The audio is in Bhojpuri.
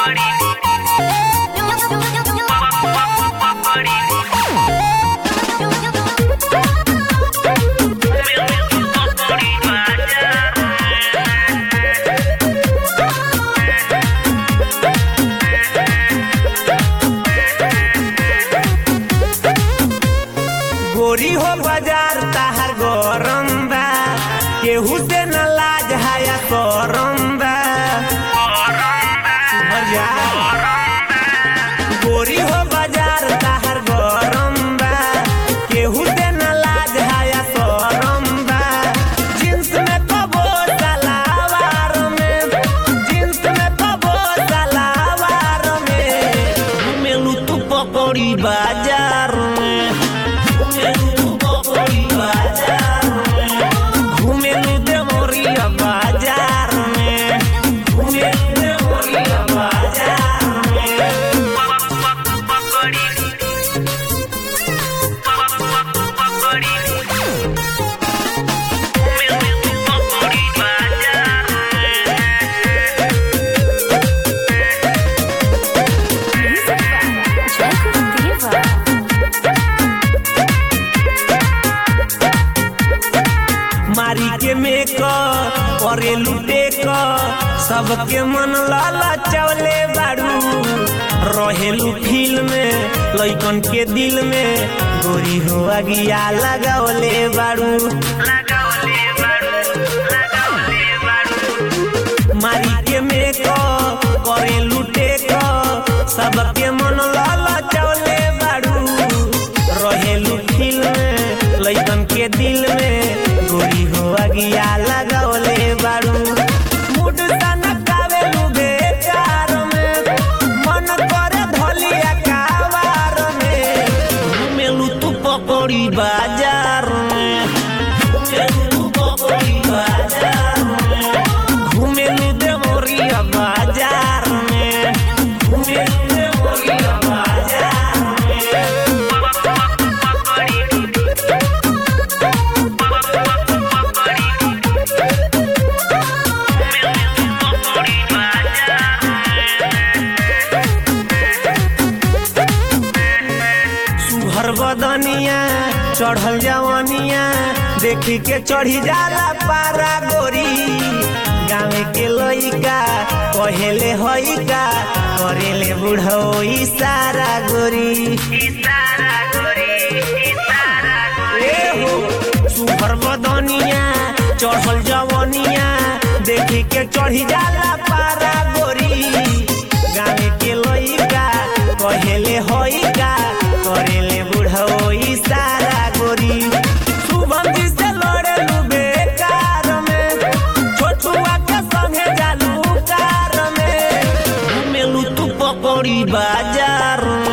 गोरी हो बाजार ताहर गरम बा केहू से न लाज हाया करम बा सुधर जा। गोरी हो बाजार ताहर गरम बा केहू से न लाज हाया करम बा जींस में कबो सलावार में जींस में कबो सलावार में घुमेलू तू पकौड़ी बाजार में घुमेलू तू पकौड़ी बाजार में घुमेलू देवरिया बाजार में घुमेलू देवरिया बाजार में मारी के मेक करे लुटे क सबके मन लाला चवले बाड़ू रहेलू फील में लइकन के दिल में गोरी हो अगिया लगावले बाड़ू मारी के मेक करे लुटे क सबके मन लाला चवले बाड़ू रहेलू फील में लइकन के दिल में गोरी हो अगिया लगौले बाड़ू मुड सनकावे लुगे चार में मन करे धलिया कावार में घुमेलू तू पकौड़ी बाजार में घुमेलू तू पकौड़ी बाजार में घुमेलू देवरिया बाजार में घुमेलू देवरिया बाजार में सुहर बदनिया चढ़ल जवनिया देखी के चढ़ी जाला पारा गोरी गाँव के लइका कहेले हइका करेले बुढ़ो इशारा गोरी ए हो सुहर बदनिया चढ़ल जवनिया देखी के चढ़ी जाला पारा गोरी गाँव के लइका कहेले हइका करेले बुढ़ो इशारा गोरी शुभम जी से लड़े बेकार में छोटुआ के संगे जालू कार में घुमेलू तू पकौड़ी बाजार में